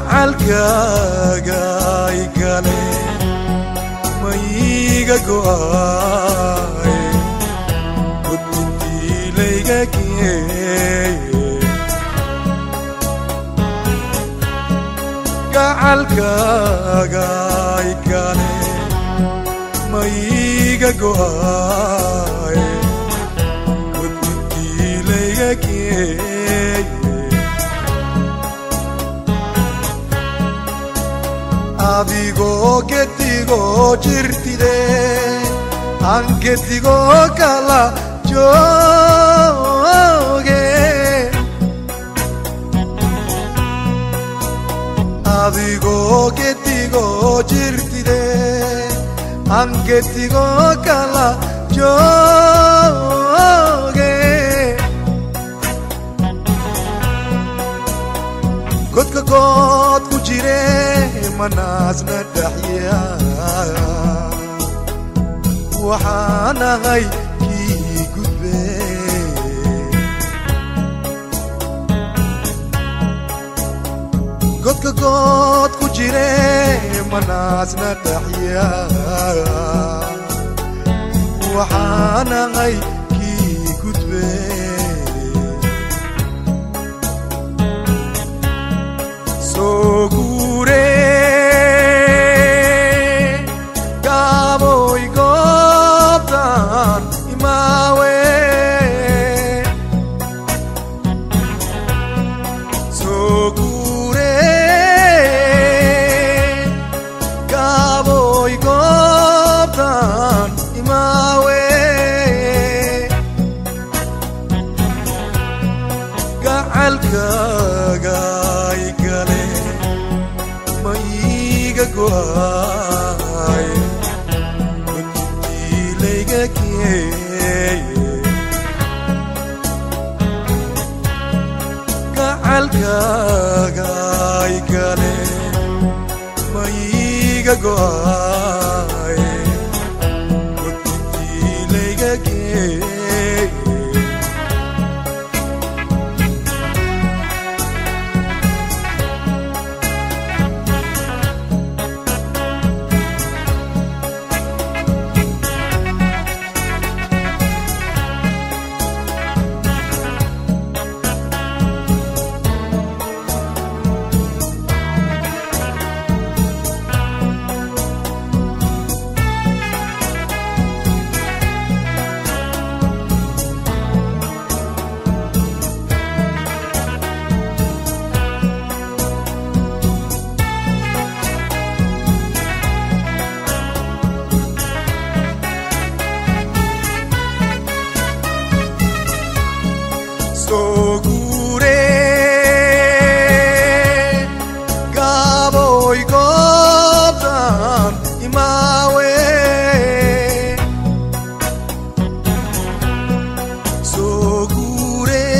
gacalkaaga igale maiga go'ay gudbintii layga geeye gacalkaaga igale maiga go'ay gudbintii layga geeye adigoo gedigoo jirtide aan gedigoo kala jooge adigoo gedigoo jirtide aan gedigoo kala jooge godka good ku jire manaasna dhaxya waxaan ahay kii gudbe godka good ku jire manaasna dhaxya waxaan ahay kii gudbe sogure gaboy gobtan imawe sogure gaboy gobtan imawe gacalkaaga igale maiga go'ay gudbintii layga geeye gacalkaaga igale maiga go'ay gudbintii layga geeye sogure gaboy gobtan imawe sogure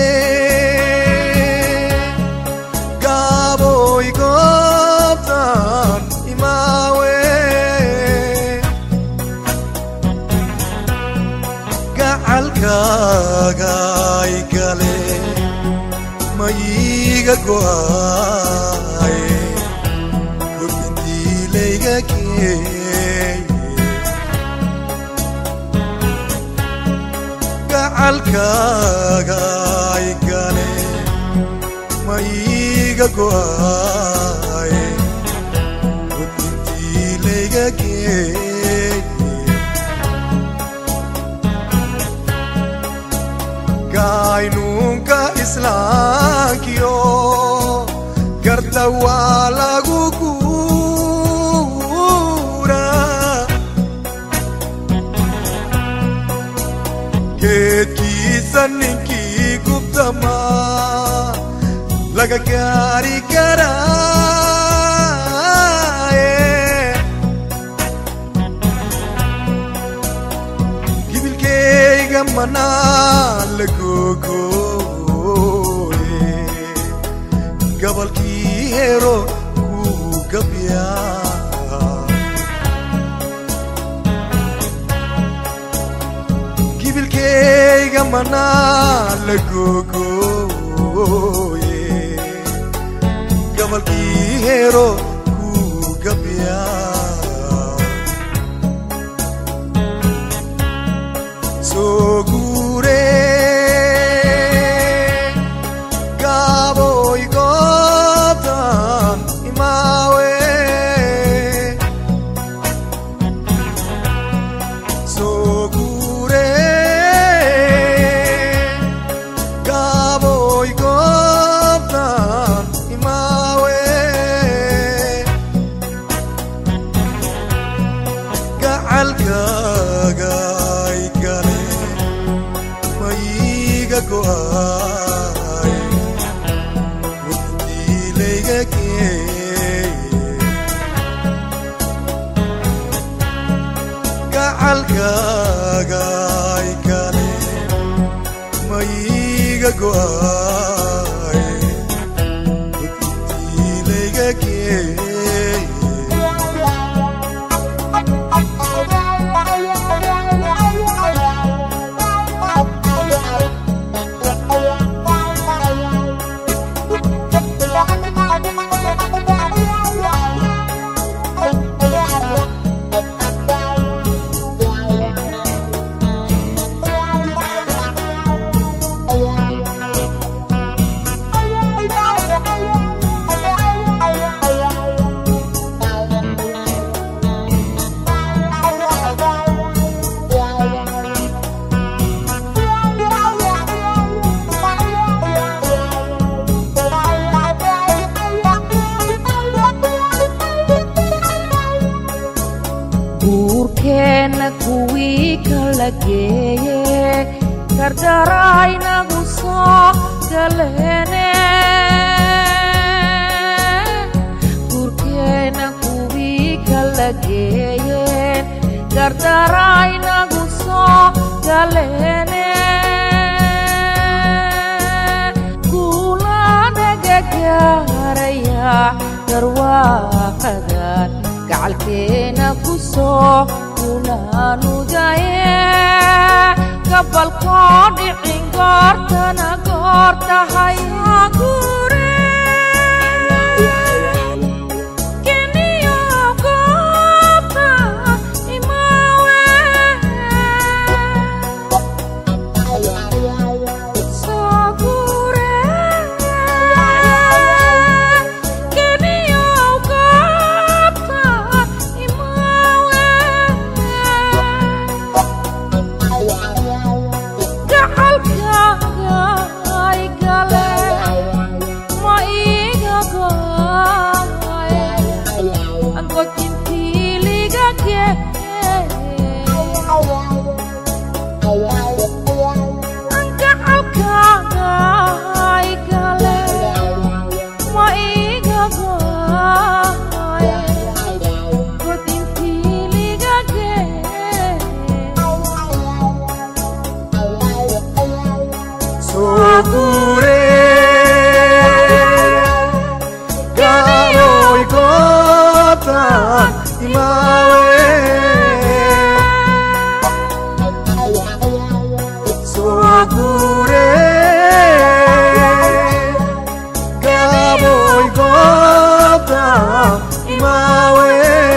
gaboy gobtan imawe gacalkaaga igale maiga go'ay gudbintii layga geeye gacalkaaga igale maiga go'ay gudbintii layga geeye gaynunka islaankiyo garta waa lagu guura geedkiisa ninkii gubtama laga gaari karaaye gibilkeyga manaa la googooye gabalkii hero kuu gabyaa gibilkeyga manaa la googooye gabalkii hero ku gabya soo guure gaboy goobtan imaawe soo guure gaboy goobtan imaawe gacalkaaga ay gale mayiga go'ay waqtiilayga geeye gacalkaaga ay gale mayiga go'ay waqtiilayga geeye guurkeenna kuwii kala geeye gardaraynagu soo galeene guurkeenna kuwii kala geeye gardaraynagu soo galeene kuulanaga gaaraya garwaaqadan gacalkeena ku soo kulaanudaye gabalkoo dhicin goortana goor tahay gure keniyo goobta imaawe soo gure keniyo goobta imaawe gacalkaaga ay gale ma iiga go'ay angotintiiliga gee gacalkaaga ay gale ma iiga go'ay gotintiiliga gee Sogure Gaboy gotan imawe Sogure Gaboy gotan imawe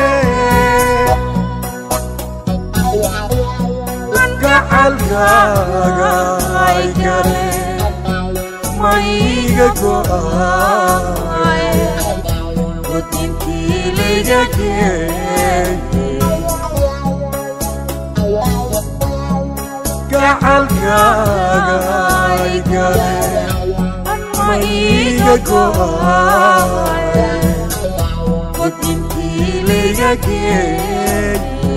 Gacalkaaga ay gale maiga go'ay gotintiilayga geeye gacalkaaga ay gale maiga go'ay gotintiilayga geeye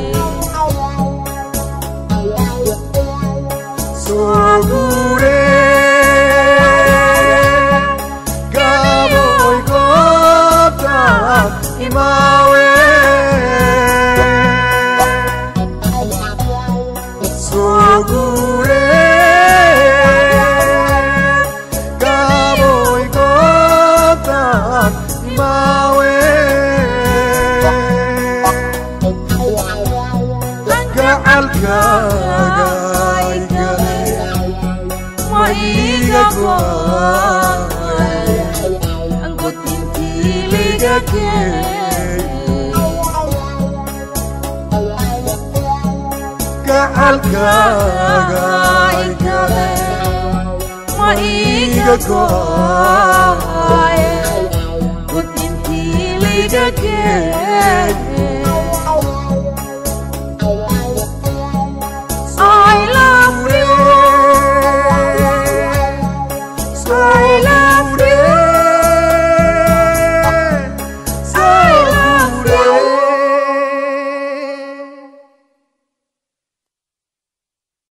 Sogure Gaboy gotan imawe Sogure Gaboy gotan imawe Gacalkaaga ay gale maiga go'ay liga geey gacalkaaga igale ma iga go'ay gudintii liga geey